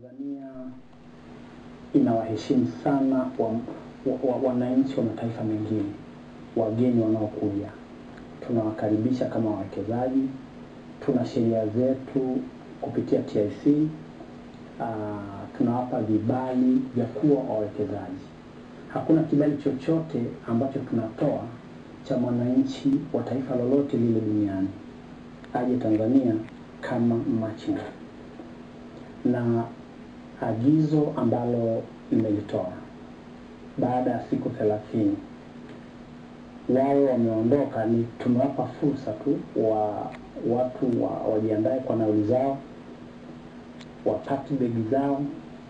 Tanzania inawaheshimu sana wa, wa, wa, wananchi wa mataifa mengine, wageni wanaokuja, tunawakaribisha kama wawekezaji. Tuna sheria zetu kupitia TIC. Uh, tunawapa vibali vya kuwa wawekezaji. Hakuna kibali chochote ambacho tunatoa cha mwananchi wa taifa lolote lile duniani aje Tanzania kama machinga na agizo ambalo nimelitoa baada ya siku thelathini wao wameondoka, ni tumewapa fursa tu wa watu wa, wajiandae kwa nauli zao, wapate begi zao,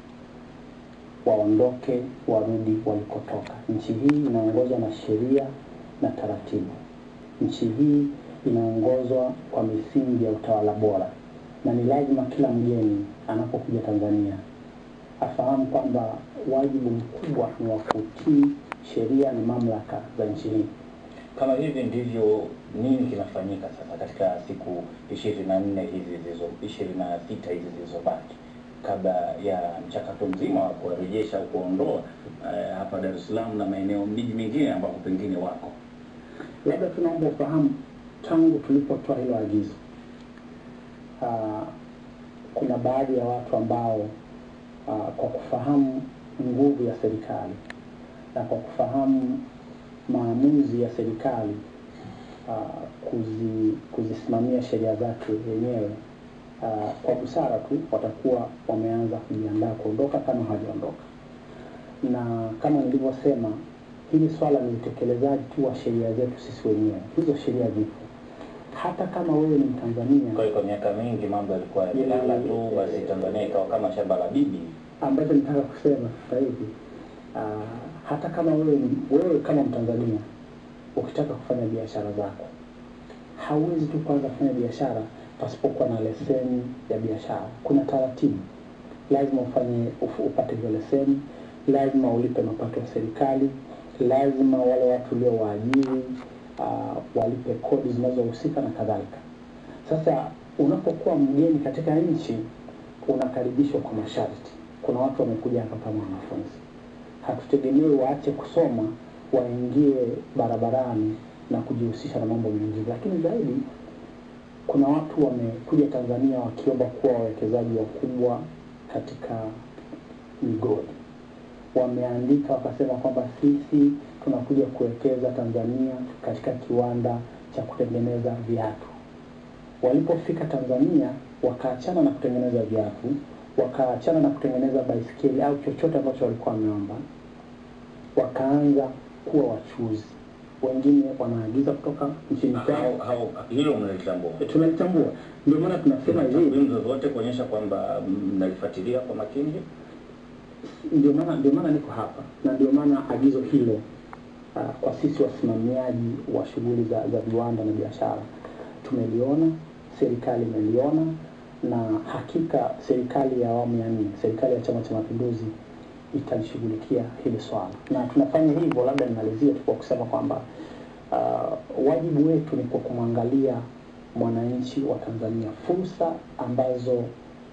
waondoke, warudi walikotoka. Nchi hii inaongozwa na sheria na taratibu. Nchi hii inaongozwa kwa misingi ya utawala bora, na ni lazima kila mgeni anapokuja Tanzania afahamu kwamba wajibu mkubwa ni wa kutii sheria na mamlaka za nchi hii. Kama hivi ndivyo, nini kinafanyika sasa katika siku ishirini na nne hizi zilizo ishirini na sita hizi zilizobaki kabla ya mchakato mzima wa kuwarejesha au kuondoa eh, hapa Dar es Salaam na maeneo miji mingine ambapo pengine wako? Labda tunaomba ufahamu, tangu tulipotoa hilo agizo, ah, kuna baadhi ya watu ambao ah, kwa kufahamu nguvu ya serikali na kwa kufahamu maamuzi ya serikali ah, kuzi, kuzisimamia sheria zake wenyewe ah, kwa busara tu watakuwa wameanza kujiandaa kuondoka kama hawajaondoka, na kama nilivyosema, hili swala ni utekelezaji tu wa sheria zetu sisi wenyewe. Hizo sheria zipo, hata kama wewe ni Mtanzania Kwa hiyo kwa miaka mingi mambo yalikuwa yamelala tu, basi Tanzania ikawa kama shamba la bibi. ambacho nitaka kusema sasa hivi ah, hata kama wewe ni- wewe kama Mtanzania ukitaka kufanya biashara zako hauwezi tu kwanza kufanya biashara pasipokuwa na leseni ya biashara. Kuna taratibu, lazima ufanye uf- upate hiyo leseni, lazima ulipe mapato ya serikali, lazima wale watu ulio waajiri uh, walipe kodi zinazohusika na kadhalika. Sasa unapokuwa mgeni katika nchi unakaribishwa kwa masharti. Kuna watu wamekuja hapa kama wanafunzi, hatutegemei waache kusoma waingie barabarani na kujihusisha na mambo mengine, lakini zaidi kuna watu wamekuja Tanzania wakiomba kuwa wawekezaji wakubwa katika migodi. Wameandika wakasema kwamba sisi tunakuja kuwekeza Tanzania katika kiwanda cha kutengeneza viatu. Walipofika Tanzania wakaachana na kutengeneza viatu, wakaachana na kutengeneza baisikeli au chochote ambacho walikuwa wameomba, wakaanza kuwa wachuzi. Wengine wanaagiza kutoka nchini Hao, kwao. hao, hilo mnalitambua? Tunalitambua, ndio maana tunasema hivi, takwimu zozote kuonyesha kwamba mnalifuatilia kwa makini? ndio maana ndio maana niko hapa na ndio maana agizo hilo uh, kwa sisi wasimamiaji wa shughuli za, za viwanda na biashara tumeliona, serikali imeliona, na hakika serikali ya awamu ya nne, serikali ya Chama cha Mapinduzi italishughulikia hili swala, na tunafanya hivyo. Labda nimalizie tu kwa kusema kwamba uh, wajibu wetu ni kwa kumwangalia mwananchi wa Tanzania, fursa ambazo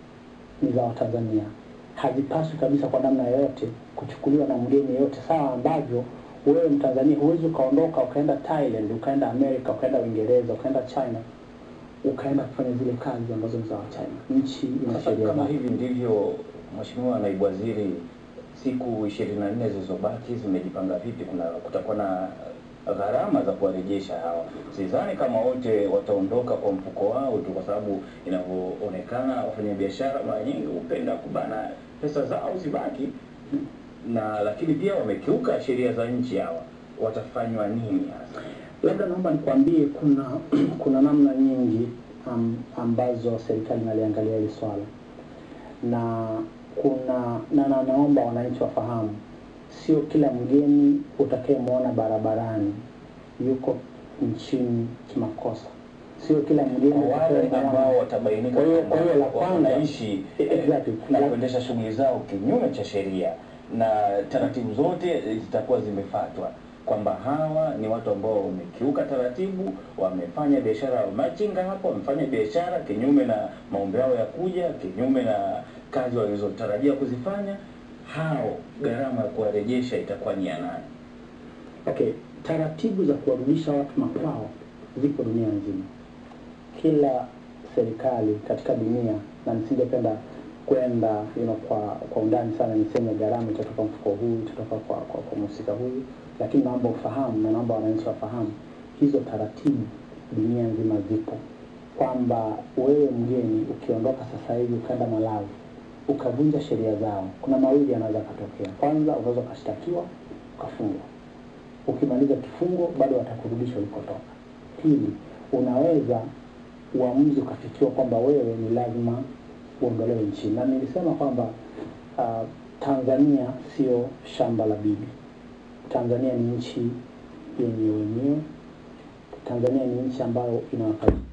ni za Watanzania hazipaswi kabisa kwa namna yoyote kuchukuliwa na mgeni yeyote, sawa ambavyo wewe Mtanzania huwezi ukaondoka ukaenda Thailand, ukaenda Amerika, ukaenda Uingereza, ukaenda China, ukaenda kufanya zile kazi ambazo ni za Wachina. Nchi ina Sasa sheria kama zake. hivi ndivyo, Mheshimiwa Naibu Waziri, siku ishirini na nne zilizobaki zimejipanga vipi? Kuna kutakuwa na gharama za kuwarejesha hawa. Sidhani kama wote wataondoka kwa mfuko wao tu, kwa sababu inavyoonekana wafanyabiashara mara nyingi hupenda kubana pesa zao zibaki, na lakini pia wamekiuka sheria za nchi. Hawa watafanywa nini hasa? Labda naomba nikwambie, kuna kuna namna nyingi am, ambazo serikali inaliangalia hili swala na kuna na, na naomba wananchi wafahamu, sio kila mgeni utakayemwona barabarani yuko nchini kimakosa, sio kila mgeni Kwa wale utakayemwona- ambao watabainika Kwa hiyo- kwamba kwa hiyo la kwanza- wanaishi Exactly. na kuendesha shughuli zao kinyume cha sheria na taratibu zote zitakuwa zimefuatwa, kwamba hawa ni watu ambao wamekiuka taratibu, wamefanya biashara ya machinga hapo, wamefanya biashara kinyume na maombi yao ya kuja, kinyume na kazi walizotarajia kuzifanya, hao gharama ya kuwarejesha itakuwa ni ya nani? Okay, taratibu za kuwarudisha watu makwao zipo dunia nzima. Kila serikali katika dunia, na nisingependa kwenda you know, kwa kwa undani sana niseme gharama itatoka mfuko huu, itatoka kwa kwa, kwa mhusika huyu, lakini naomba ufahamu na naomba wananchi wafahamu hizo taratibu dunia nzima zipo, kwamba wewe mgeni ukiondoka sasa hivi ukaenda Malawi ukavunja sheria zao, kuna mawili yanaweza katokea. Kwanza, unaweza ukashtakiwa ukafungwa ukimaliza kifungo bado watakurudisha ulikotoka. Pili, unaweza uamuzi ukafikiwa kwamba wewe ni lazima uondolewe nchini, na nilisema kwamba uh, Tanzania sio shamba la bibi. Tanzania ni nchi yenye wenyewe. Tanzania ni nchi ambayo inawapa